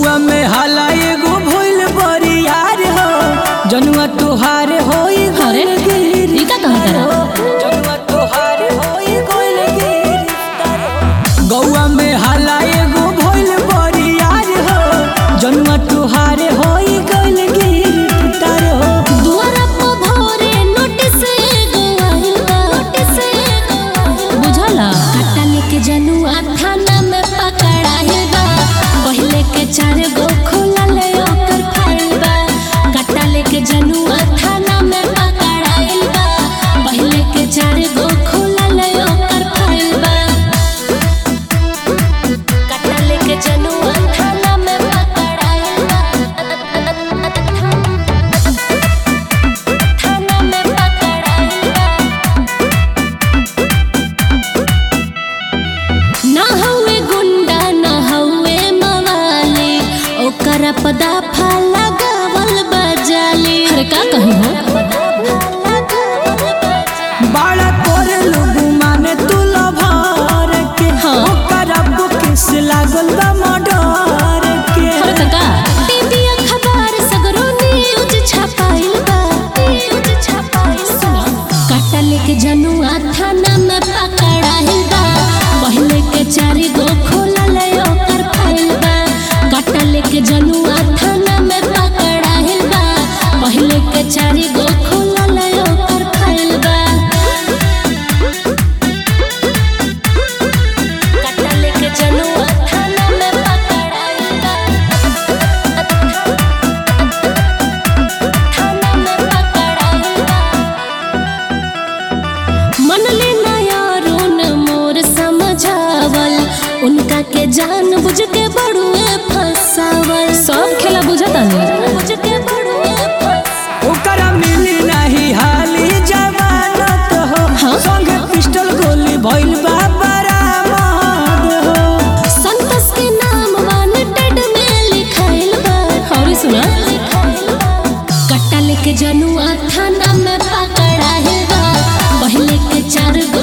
गौआ में हाला एगो भइल बरियार हो जनुआ तुहार होई अरे, गिर ई का कहत रहा? जनुआ तुहार होई गइल गिर गौआ में हाला एगो भइल बरियार हो जनुआ तुहार होई गइल गिर तार हो दुआरा पे भोरे नोटिस एगो आइल बा नोटिस एगो आइल बा। बुझला काटा लेके जनुआ थाना में पकड़ाइल बा पहले के चार गो खुलल ओकर फाइल बा काटा लेके जनुआ थाना में पकड़ाइल बा पहले के चार गो खुलल ओकर फाइल बा काटा लेके जनुआ थाना में पकड़ाइल बा थाना में पकड़ाइल बा ना हवे गुंडा ना हवे मवाली ओकर पदा लगावल बजाली अरे का कही हो बाड़ा तोर लोग माने तू लभर के हाँ। ओकर अब किस लागल बा मडर के अरे काका टीवी अखबार सगरो न्यूज छपाइल बा न्यूज छपाइल बा काटा लेके जनुआ थाना में पकड़ाइल बा पहले के चारि गो खोलल ओकर फाइल बा काटा लेके जनुआ थाना में पकड़ाइल बा पहले के चारि गो खोलल ओकर फाइल बा काटा लेके जनुआ थाना में पकड़ाइल बा थाना में पकड़ाइल बा मनले नया रोन मोर समझावल उनका के जान बुझ के बड़ुए फसावल सब खेला बुझता नहीं बुझ के बड़ुए फसावल ओकरा मिली नहीं हाली जवानत हो हाँ। संगे पिस्टल गोली भइल बा बरामद हो संतोष के नाम वांटेड में लिखाइल बा और सुना कट्टा लेके जनुआ थाना में पकड़ाइल बा पहले के चार